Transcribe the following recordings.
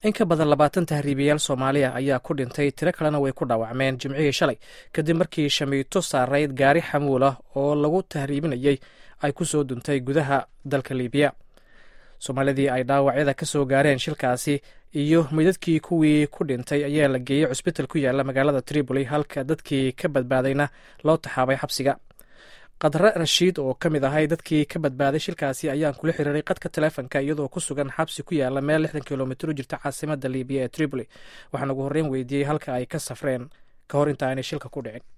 in ka badan labaatan tahriibayaal soomaaliya ayaa ku dhintay tiro kalena way ku dhaawacmeen jimcihii shalay kadib markii shamiito saarayd gaari xamuul ah oo lagu tahriibinayay ay ku soo duntay gudaha dalka liibiya soomaalidii ay dhaawacyada ka soo gaareen shilkaasi iyo midadkii kuwii ku dhintay ayaa la geeyey cusbital ku yaala magaalada tripoli halka dadkii ka badbaadayna loo taxaabay xabsiga khadre rashiid oo ka mid ahay dadkii ka badbaaday shilkaasi ayaan kula xiriiray qadka taleefonka iyadoo ku sugan xabsi ku yaala meel lixdan kilomitr u jirta caasimada liibiya ee tripoli waxaan ugu horreyn weydiiyey halka ay ka safreen ka hor inta aanay shilka ku dhicin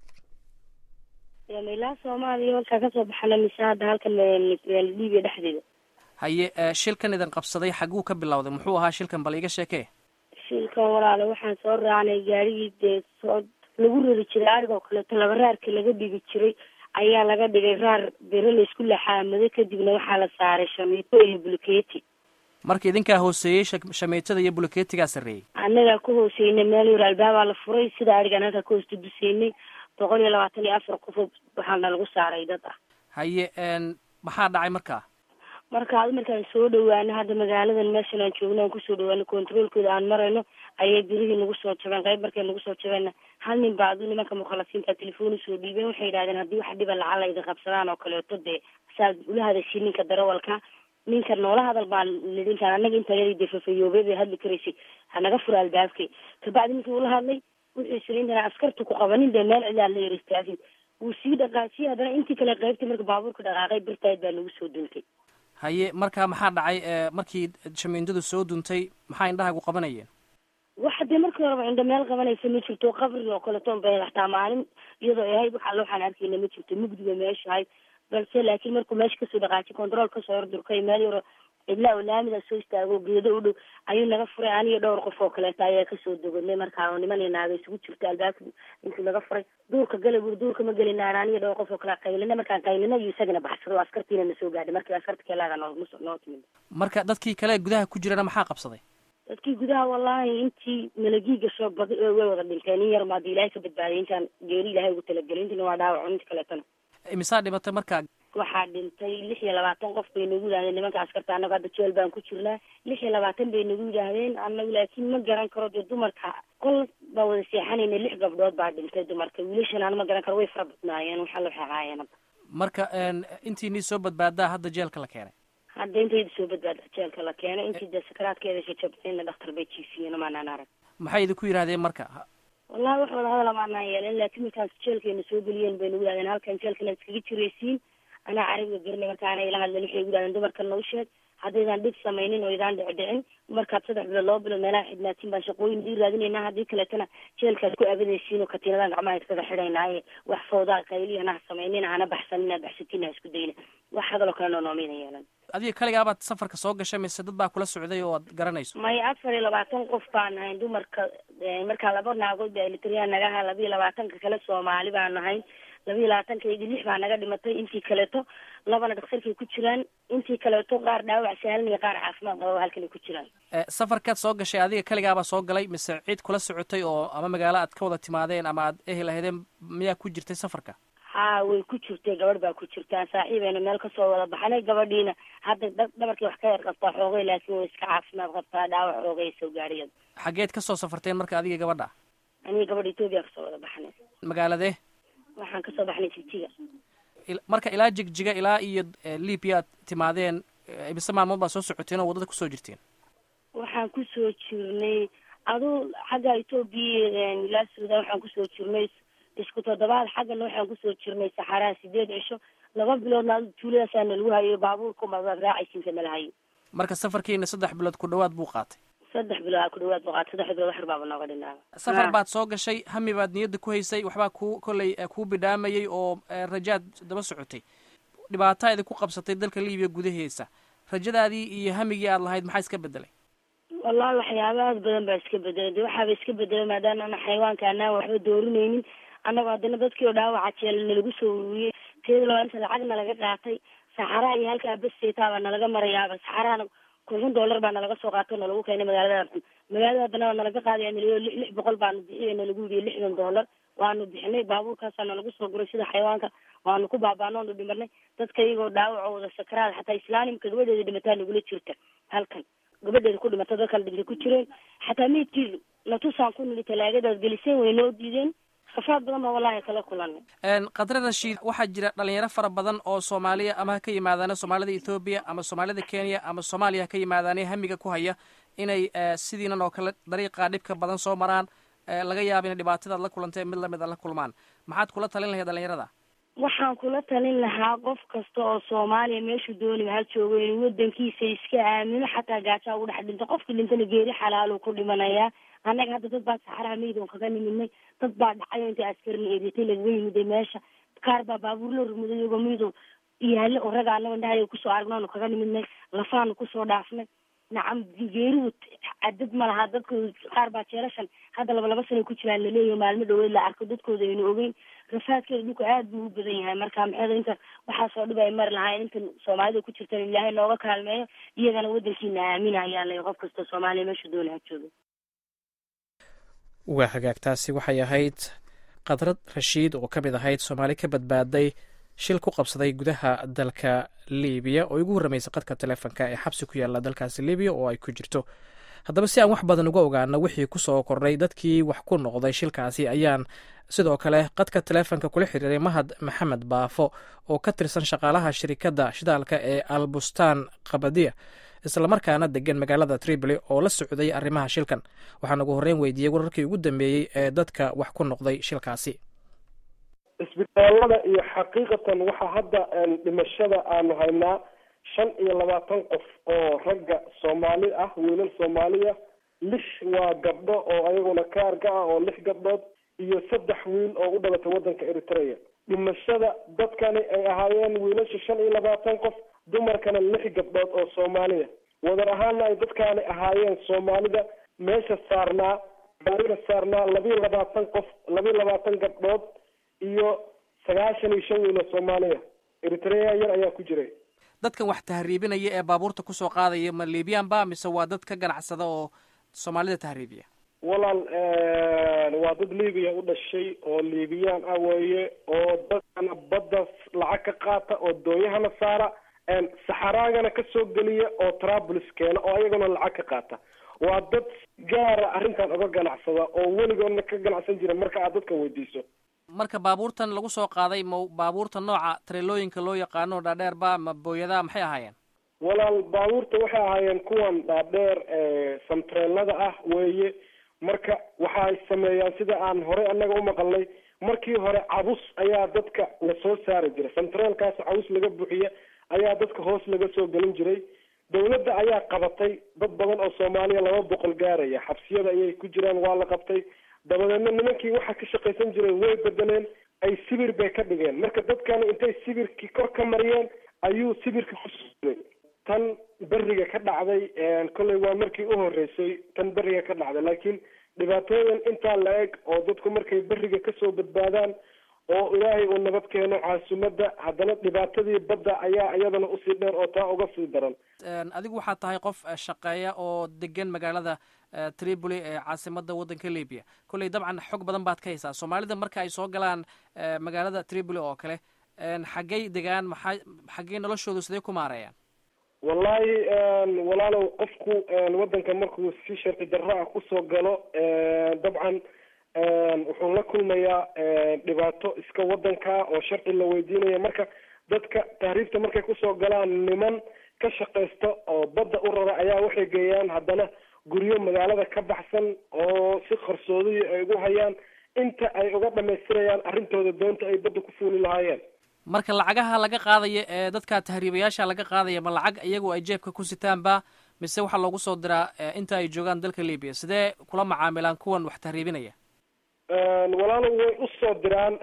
ilaa soomaaliya halkaa kasoo baxana mise hadda halkan liibiya dhexdeeda haye shilkan idin qabsaday xaguu ka bilowday muxuu ahaa shilkan bal iga sheekee shilkan walaale waxaan soo raacnay gaarigii dee soo lagu rari jiray arigoo kaleeto laba raarka laga dhigi jiray ayaa laga dhigay raar bere laysku laxaamado kadibna waxaa la saaray shamiito iyo buluketi marka idinkaa hooseeyey shamiitada iyo buluketigaa sarreeyey annagaa ku hooseynay meel yar albaabaa la furay sida arigan halkaa ka hoosta duseynay boqol iyo labaatan iyo afar qof waxaana lagu saaray dad ah haye maxaa dhacay markaa marka ad markaan soo dhawaano hadda magaaladan meeshan aan joogno aan kusoo dhawaano controolkooda aan marayno ayay birihii nagu soo jabeen qayb markay nagu soo jabeenna hal nin baa adu nimanka mukhalasiinta telefoon usoo dhiibeen waxay yidhahdeen haddii wax dhiba lacala idin qabsadaan oo kaleeto dee saad ula hadashii ninka darawalka ninka noola hadal baan lidinkaan annaga intayadii dee fafayoobey bay hadli karaysay hanaga fura albaabkay kabacdi ninkii ula hadlay wuxuu isiri intaan askarta ku qabanin dee meel cidaa la yar istaagin wuu sii dhaqaajiyay haddana intii kale qaybtay marka baabuurka dhaqaaqay birtayd baa nagu soo duntay haye marka maxaa dhacay markii shamiindadu soo duntay maxaa indhahagu qabanayeen waxa dee markii horeba indho meel qabanaysa ma jirto qabri oo kaleeton bay hataa maalin iyadoo ahayd waxa waxaan arkayna ma jirto mugdiga meesha ahayd balse laakiin markuu meesha kasoo dhaqaajay controol kasoo hordurkay meel yaro cidlaa oo laamida soo istaago geedo u dhow ayuu naga furay aniyo dhowr qof oo kaleeto ayaa kasoo dogodnay markaa oo niman iyo naaga isugu jirta albaabka intuu naga furay duurka gala buri duurka ma gelinaan aniyo dhowr qof oo kale qaylina markaan qaylina iyo isagana baxsado askartiina na soo gaadhay markii askarta keelaaga noo noo timid marka dadkii kale gudaha ku jirana maxaa qabsaday dadkii gudaha wallahi intii malagii gasho badi way wada dhinteen in yar maada ilaahay ka badbaadiyay intaan geeri ilahay ugu talagelay intina waa dhaawaco inta kaleetana imisaa dhimatay markaa waxaa dhintay lix iyo labaatan qof bay nagu yidhahdeen nimanka askarta annago hadda jeel baan ku jirnaa lix iyo labaatan bay nagu yidhaahdeen annagu laakiin ma garan karo dee dumarka qol baan wada seexanayna lix gabdhood baa dhintay dumarka wiilashan aan ma garan karo way fara badnaayeen waxa la xeexaayeen hadda marka intiinii soo badbaadaa hadda jeelka la keenay hadda intayda soo badbaada jeelka la keenay intii dee sakaraadkeeda shajabtayna dhakhtar bay jiifiyeen maanaan arag maxay idinku yidhahdeen marka wallahi wax wada hadal amaanaan yeelen laakiin markaas jeelkeena soo geliyeen bay nagu yidhahdeen halkan jeelkana iskaga jiraysiin anaa carabiga garanay markaana ila hadlen waxay yidhahdeen dumarkan noo sheeg haddaydaan dhib samaynin oo idaan dhicdhicin markaad saddex bilood laba bilood meelaha xidhnaatiin baan shaqooyin ii raadinaynaa haddii kaleetana jeelkaad ku abadaysiin oo katiinadan gacmaha iskaga xidhaynaaye wax fawdaa qayliya hana samaynin hana baxsanin ha baxsatiin ha isku dayna wax hadaloo kale noo noomayna yeelan adiga kaligaabaad safarka soo gashay mise dad baa kula socday oo aad garanayso may afar iyo labaatan qof baan ahayn dumarka markaa laba naagood baa elitriya nagaha laba iyo labaatanka kale soomaali baan ahayn laba iyo labaatankaydii lix baa naga dhimatay intii kaleeto labana dhakhtarkay ku jiraan intii kaleeto qaar dhaawac saalan iyo qaar caafimaad qaba halkanay ku jiraan safarkaad soo gashay adiga kaligaabaa soo galay mise cid kula socotay oo ama magaalo aad ka wada timaadeen ama aad ehel ahaydeen miyaa ku jirtay safarka ha way ku jirtay gabadh baa ku jirtaa saaxiibeyna meel kasoo wada baxnay gabadhiina hadda dhabarkii wax ka yar qabtaa xoogay laakiin way iska caafimaad qabtaa dhaawac xoogay soo gaadhiyad xageed kasoo safarteen marka adiga gabadha aniga gabadha etoobiya kasoo wada baxnay magaaladee waxaan kasoo baxnay jigjiga marka ilaa jigjiga ilaa iyo libiya aad timaadeen imise maalmood baa soo socoteen oo waddada kusoo jirteen waxaan kusoo jirnay aduu xagga etoobiya ilaa suudan waxaan kusoo jirnay isku toddobaad xaggana waxaan kusoo jirnay saxaraha sideed cisho laba biloodna adu tuuladaasaa nalagu hayo baabuurka maad raacaysiinka nala hayo marka safarkiina saddex bilood ku dhawaad buu qaatay saddex bilood ku dhawaad buu qaatay saddex bilood waxar baaba nooga dhinaaba safar baad soo gashay hami baad niyadda ku haysay waxbaa ku kollay kuu bidhaamayay oo rajaad daba socotay dhibaataa idinku qabsatay dalka libiya gudaheesa rajadaadii iyo hamigii aad lahayd maxaa iska bedelay wallahi waxyaaba aad badan baa iska bedelay de waxaaba iska bedelay maadaama ana xayawaanka anaan waxba doorinaynin annagoo haddana dadkii oo dhaawaca jeel nalagu soo ururiyey teeda laba inta lacagna laga qaatay saxaraha iyo halkaa besseetaabaa nalaga marayaaba saxarahana kun dollar baa nalaga soo qaato nalagu keenay magaalada xun magaalada haddana waa nalaga qaadaya naliyo lix lix boqol baanu bixiya nalagu yidiyo lixdan dollar waanu bixinay baabuurkaasaa nalagu soo guray sida xayawaanka waanu ku baabaano onu dhimarnay dadka iyagoo dhaawaco wada sakaraad xataa islaanimka gabadheeda dhimataa nagula jirta halkan gabadheeda ku dhimata dad kala dhintay ku jireen xataa meydkii natusaan ku nili talaagadaas geliseen way noo diideen rafaad badan baa wallaahi kala kulanay khadre rashiid waxaa jira dhalinyaro fara badan oo soomaaliya ama ha ka yimaadaana soomaalida ethoobiya ama soomaalida kenya ama soomaaliya ha ka yimaadaane hamiga ku haya inay sidiinan oo kale dariiqa dhibka badan soo maraan laga yaaba inay dhibaatadaad la kulantay mid lamid a la kulmaan maxaad kula talin lahayd dhalinyarada waxaan kula talin lahaa qof kasta oo soomaaliya meeshuu dooniba ha joogo inuu wadankiisa iska aamino xataa gaajaa ugu dhex dhinto qofkii dhintana geeri xalaaluu ku dhimanayaa annaga hadda dad baa saxaraha meydon kaga nimidnay dad baa dhacayo inta askarna eedatay lagaga yimiday meesha qaar baa baabuur la rumuday iyagoo meydoo yaale oo raga annaga indhahayo kusoo aragnaanu kaga nimidnay lafaanu kusoo dhaafnay nacam geeridu cadad ma laha dadka qaar baa jeelashan hadda laba laba sana ku jiraan laleeyahay maalmo dhaweed la arko dadkooda aynu ogeyn rafaadkeeda dhulka aada buu u badan yahay marka maxeeda inta waxaasoo dhib ay mari lahayn intan soomaalida ku jirtan ilaahay nooga kaalmeeyo iyagana wadankiina aamina ayaa lay qof kasta soomaaliya meesha doona ha joogo waa hagaagtaasi waxay ahayd khadrad rashiid oo ka mid ahayd soomaali ka badbaaday shil ku qabsaday gudaha dalka libiya oo igu warramaysa qadka teleefonka ee xabsi ku yaalla dalkaasi libiya oo ay ku jirto haddaba si aan wax badan uga ogaano wixii ku soo kordhay dadkii wax ku noqday shilkaasi ayaan sidoo kale qadka teleefonka kula xiriiray mahad maxamed baafo oo ka tirsan shaqaalaha shirikadda shidaalka ee albustaan kabadiya islamarkaana degan magaalada tripoli oo la socday arrimaha shilkan waxaan ugu horreyn weydiiyey wararkii ugu dambeeyey ee dadka wax ku noqday shilkaasi isbitaalada iyo xaqiiqatan waxaa hadda dhimashada aanu haynaa shan iyo labaatan qof oo ragga soomaali ah wiilal soomaaliya lix waa gabdho oo ayaguna kaarga ah oo lix gabdhood iyo saddex wiil oo u dhalatay waddanka eritrea dhimashada dadkani ay ahaayeen wiilasha shan iyo labaatan qof dumarkana lix gabdhood oo soomaaliya wadar ahaana ay dadkaani ahaayeen soomaalida meesha saarnaa gaariga saarnaa labiiyo labaatan qof labiiyo labaatan gabdhood iyo sagaashan iyo shan wiil oo soomaaliya eritrea yar ayaa ku jiray dadkan wax tahriibinaya ee baabuurta kusoo qaadaya ma libiyan ba mise waa dad ka ganacsada oo soomaalida tahriibiya walaal waa dad libiya u dhashay oo liibiyaan ah weeye oo dadkana badda lacag ka qaata oo doonyahana saara saxaraagana kasoo geliya oo trablis keena oo ayagana lacag ka qaata waa dad gaara arrintan uga ganacsada oo weligoodna ka ganacsan jira marka aad dadka weydiiso marka baabuurtan lagu soo qaaday ma baabuurta nooca tareelooyinka loo yaqaano dhaadheer ba ma booyadaa maxay ahaayeen walaal baabuurta waxay ahaayeen kuwan dhaadheer samtreelada ah weeye marka waxay sameeyaan sida aan horey annaga umaqalnay markii hore cabus ayaa dadka lasoo saari jiray samtreelkaas cabus laga buuxiya ayaa dadka hoos laga soo gelin jiray dawladda ayaa qabatay dad badan oo soomaaliya laba boqol gaaraya xabsiyada ayay ku jiraan waa la qabtay dabadeedna nimankii waxa ka shaqaysan jiray way bedeleen ay sibir bay ka dhigeen marka dadkani intay sibirkii kor ka mariyeen ayuu sibirka kusuulay tan beriga ka dhacday kolley waa markii u horeysay tan beriga ka dhacday laakiin dhibaatooyin intaa la eg oo dadku markay beriga kasoo badbaadaan oo ilaahay uu nabad keeno caasimadda haddana dhibaatadii badda ayaa iyadana usii dheer oo taa uga sii daran adigu waxaad tahay qof shaqeeya oo degan magaalada tripoli ee caasimada waddanka libya kolley dabcan xog badan baad ka haysaa soomaalida marka ay soo galaan magaalada tripoli oo kale xaggay degaan maxaa xaggay noloshoodu sidee ku maareeyaan wallahi walaalow qofku waddanka markuu si sharci darro ah kusoo galo dabcan wuxuu la kulmayaa dhibaato iska waddanka oo sharci la weydiinaya marka dadka tahriibta markay kusoo galaan niman ka shaqaysta oo badda u rara ayaa waxay geeyaan haddana guryo magaalada ka baxsan oo si qarsoodiyi ay ugu hayaan inta ay uga dhamaystirayaan arrintooda doonta ay badda ku fuuli lahaayeen marka lacagaha laga qaadaya ee dadka tahriibayaasha laga qaadaya ma lacag iyagu ay jeebka ku sitaanba mise waxaa loogu soo diraa inta ay joogaan dalka libiya sidee kula macaamilaan kuwan wax tahriibinaya walaalo way usoo diraan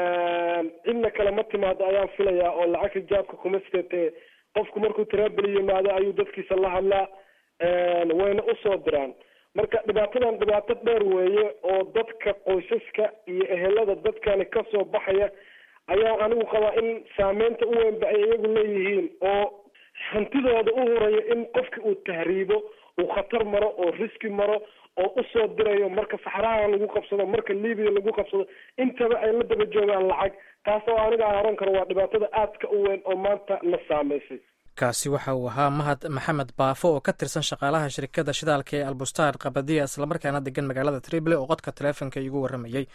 cidna kale ma timaado ayaan filayaa oo lacag rijaabka kuma sitatee qofku markuu taraabeli yimaado ayuu dadkiisa la hadlaa wayna usoo diraan marka dhibaatadan dhibaato dheer weeye oo dadka qoysaska iyo ehelada dadkani kasoo baxaya ayaa anigu qabaa in saameynta u weynba ay iyagu leeyihiin oo hantidooda u huraya in qofki uu tahriibo uu khatar maro oo riski maro oo usoo dirayo marka saxraha lagu qabsado marka libiya lagu qabsado intaba ay la daba joogaan lacag taas oo aniga aan oran karo waa dhibaatada aadka u weyn oo maanta na saameysay kaasi waxa uu ahaa mahad maxamed baafo oo ka tirsan shaqaalaha shirkadda shidaalka ee albustaan qabadiya islamarkaana degan magaalada trible oo qodka taleefonka iigu warramayey